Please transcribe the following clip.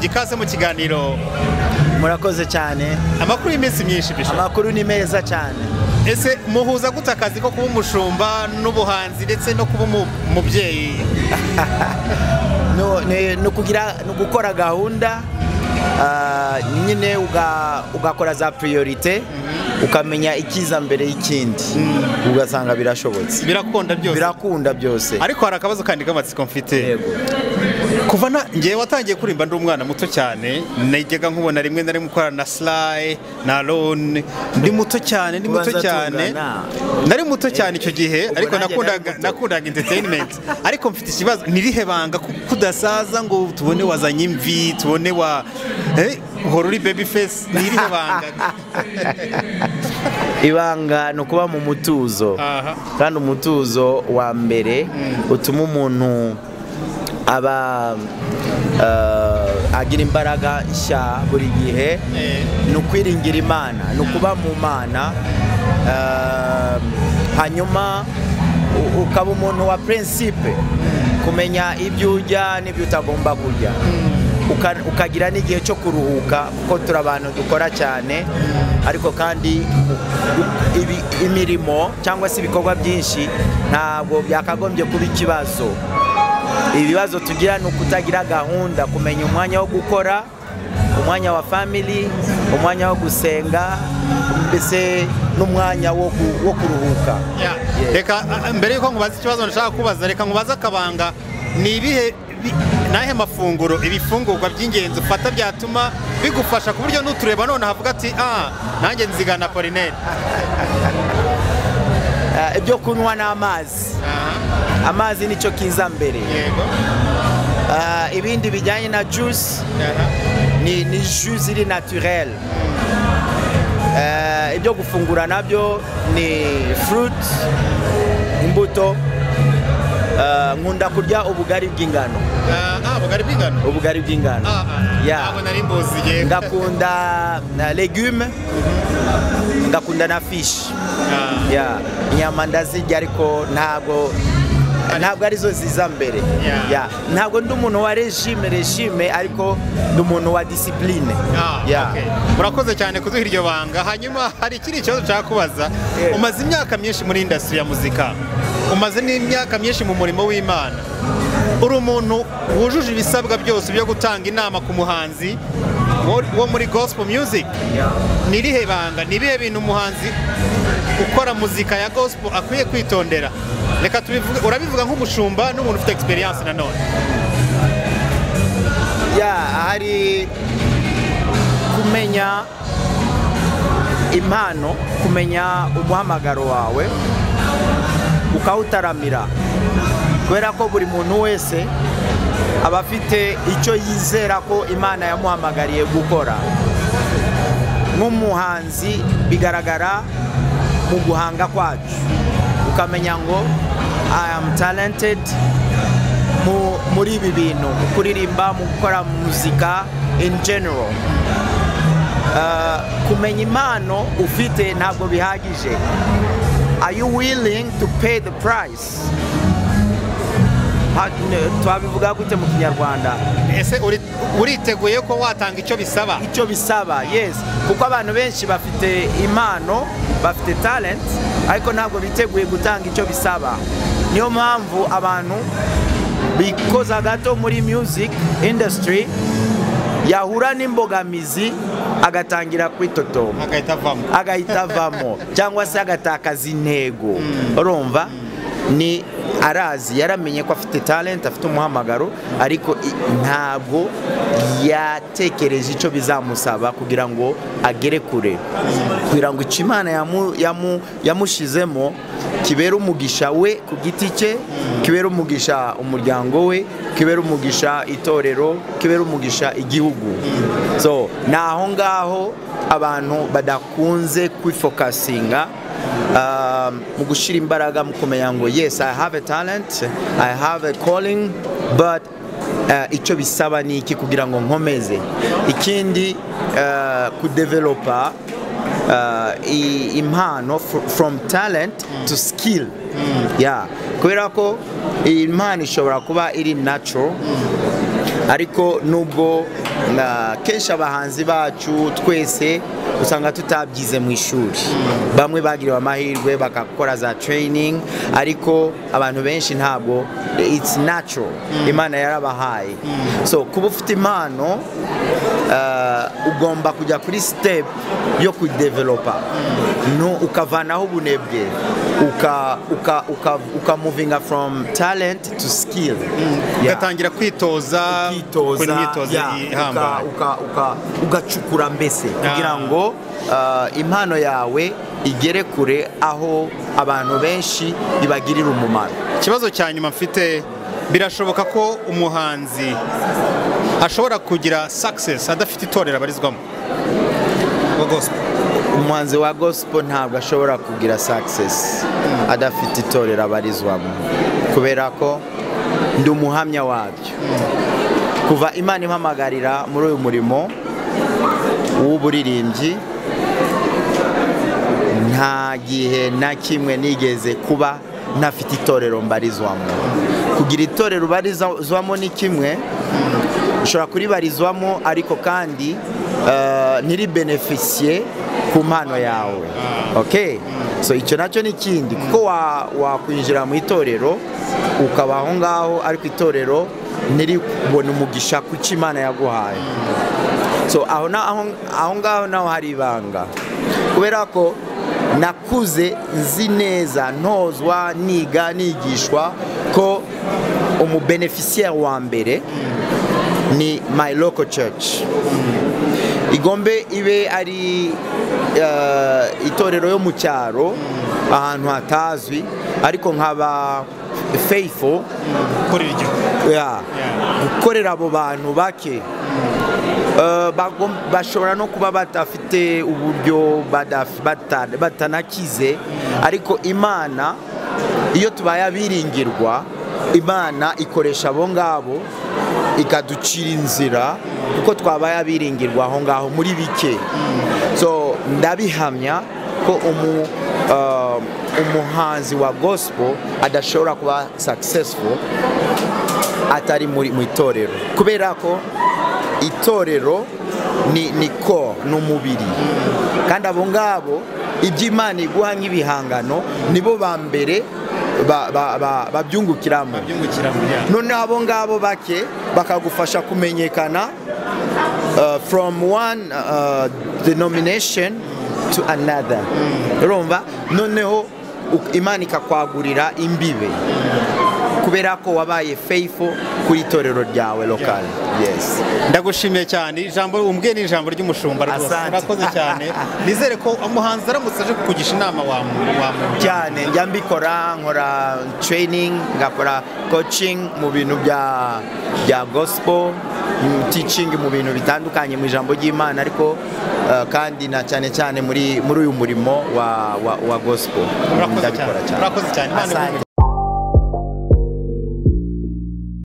ikaze mu kiganiro murakoze cyane amakuru y'iminsi myinshi bishoboka amakuru ni meza cyane ese muhuza gute akazi ko kuba umushumba n'ubuhanzi ndetse no kuba umu- umubyeyi No- ni- ni ukugira- ni ugukora gahunda ah, nyine uga- ugakora za priorite ukamenya ikiza mbere y'ikindi ugasanga birashobotse birakunda byose birakunda byose ariko hari akabazo kandi k'amatsiko mfite Yego. kuva na ngewe watangiye kuririmba ndi umwana muto cyane najyaga nkubona rimwe na rimwe ukorana na sarayi na roni ndi muto cyane ndi muto Kubanza cyane tungana. nari muto cyane icyo gihe Ubwo ariko nanjye nakundaga nari muto. nakundaga enterinimenti ariko mfite ikibazo nirihe banga ko ko udasaza ngo tubone wazanye imvi tubone wa eh, uhora uri bebi fesi nirihe banga ibanga ni ukuba mu mutuzo Aha. kandi umutuzo wa mbere utuma umuntu aba eh, agira imbaraga nshya buri gihe Eh. ni ukwiringira imana ni ukuba mu mana eh, hanyuma u- ukaba umuntu wa prinsipe kumenya ibyo urya n'ibyo utagomba kurya Uka- ukagira n'igihe cyo kuruhuka kuko turi abantu dukora cyane ariko kandi u- ibi- imirimo cyangwa se ibikorwa byinshi ntabwo byakagombye kuba ikibazo ibibazo tugira ni ukutagira gahunda kumenya umwanya wo gukora umwanya wa family umwanya wo gusenga mbese n'umwanya wo ku- wo kuruhuka Ya, Yeah. reka a- a- mbere yuko nkubaza ikibazo nashaka kubaza reka nkubaze akabanga ni ibihe bi- ni ayahe mafunguro ibifungurwa by'ingenzi ufata byatuma bigufasha ku buryo n'utureba none havuga ati ah nanjye nzigana polineri Eh, ibyo kunywa n'amazi amazi nicyo kiza mbere yego Ah, ibindi bijyanye na juice ni, ni jus ziri naturel Eh, ibyo gufungura nabyo ni fruit imbuto Eh, nkunda kurya ubugari bw'ingano ah bugari bw'ingano ubugari bw'ingano Yeah. ntabwo nari mbuzi yego ngakunda na legume ngakunda na fish Ah, Yeah. inyama ndazirya ariko ntabwo ntabwo arizo ziza mbere Yeah. Yeah. ntabwo ndi umuntu wa regime regime ariko ndi umuntu wa discipline ah, Yeah. okay. murakoze cyane kuduha iryo banga hanyuma hari ikindi kibazo nshaka kubaza Yeah. umaze imyaka myinshi muri indasitiri ya muzika umaze n'imyaka myinshi mu murimo w'imana uri umuntu wujuje ibisabwa byose byo gutanga inama ku muhanzi wo- wo muri gospel music ni irihe banga ni ibihe bintu umuhanzi ukora muzika ya gospel akwiye kwitondera reka tubivuge urabivuga nk'umushumba n'umuntu ufite experience nanone ya hari kumenya impano kumenya umuhamagaro wawe ukawutaramira kubera ko buri muntu wese aba afite icyo yizera ko imana yamuhamagariye gukora nk'umuhanzi bigaragara mu guhanga kwacu ukamenya ngo i am talented mu- muri ibi bintu mu kuririmba mu gukora muzika in general Uh, kumenya impano ufite ntabwo bihagije are you willing to pay the price Ha- ne- twabivuga gute mu kinyarwanda ese uri- uriteguye ko watanga icyo bisaba icyo bisaba yes kuko abantu benshi bafite impano bafite talent ariko ntabwo biteguye gutanga icyo bisaba niyo mpamvu abantu bikoza gato muri music industry yahura n'imbogamizi agatangira kwitotoma agahita avamo agahita avamo cyangwa se agatakaza intego urumva ni arazi yaramenye ko afite talent afite umuhamagaro ariko i- ntabwo yatekereje icyo bizamusaba kugira ngo agere kure kugira ngo icyo imana yamu- yamu- yamushizemo kibera umugisha we ku giti cye kibera umugisha umuryango we kibera umugisha itorero kibera umugisha igihugu so ni aho ngaho abantu badakunze kwifokasinga ah, mu gushyira imbaraga mu kumenya ngo yes i have a talent i have a calling but ah, icyo bisaba ni iki kugira ngo nkomeze ikindi ah, kudevelopa ah, i- impano fr- from talent to skill Yeah. kubera ko iyi mpano ishobora kuba iri natural ariko nubwo na kenshi abahanzi bacu twese usanga tutabyize mu ishuri bamwe bagiriwe amahirwe bagakora za training ariko abantu benshi ntabwo it's natural imana yarabahaye so kuba ufite impano uh, ugomba kujya kuri step yo kudevelopa no ukavanaho ubunebwe uka uka uka, uka movinga from talent to skill Yeah ugatangira kwitoza kwitoza gukora imyitozo yeah, ihambaye uka- uka- uka- ugacukura mbese kugira Ah. ngo uh, impano yawe igere kure aho abantu benshi ibagirira umumaro ikibazo cya nyuma mfite birashoboka ko umuhanzi ashobora kugira success adafite itorero abarizwamo wa gospel umuhanzi wa gospel ntabwo ashobora kugira success adafite itorero abarizwamo kubera ko ndi umuhamya wabyo kuva imana impamagarira muri uyu murimo w'uburirimbyi nta gihe na kimwe nigeze kuba ntafite itorero mbarizwamo kugira itorero ubarizwamo ni kimwe ushobora kuribarizwamo ariko kandi eh, ntiribenefisiye ku mpano yawe okay so icyo nacyo ni ikindi kuko wa- wakwinjira mu itorero ukaba aho ngaho ariko itorero ntiribone umugisha ku cyo imana yaguhaye so aho na- aho- aho ngaho naho hari ibanga kubera ko nakuze nzi neza ntozwa niga nigishwa ko umubeneficiaire wa mbere ni my local church igombe ibe ari eh, itorero yo mu cyaro ahantu hatazwi ariko nkaba faithful korera igihugu yeah. gukorera abo bantu bake Eh, bagom- bashobora no kuba badafite uburyo badaf- bata- batanakize ariko imana iyo tubaye abiringirwa imana ikoresha abo ngabo ikaducira inzira kuko twabaye abiringirwa aho ngaho muri bike so ndabihamya ko umu eh, umuhanzi wa gospel adashobora kuba successful atari muri mu itorero kubera ko itorero ni ni ko ni umubiri kandi abo ngabo iby'imana iguha nk'ibihangano nibo ba mbere ba- ba- ba- babyungukiramo byungukiramo yeah. noneho abo ngabo bake bakagufasha kumenyekana uh, from one uh, denomination to another urumva noneho u- imana ikakwagurira imbibe kubera ko wabaye faithful kuri itorero ryawe lokal yes ndagushimiye cyane ijambo umbwiye ni ijambo ry'umushumba rwose Asante. urakoze cyane nizere ko umuhanzi aramutse aje kukugisha inama wamu- wamugira cyane njya mbikora nkora training ngakora coaching mu bintu bya bya gospel mm, teaching mu bintu bitandukanye mu ijambo ry'imana ariko eh, kandi na cyane cyane muri muri uyu murimo wa wa, wa gospel Murakoze Ndabikora cyane. Murakoze cyane. Imana Asante.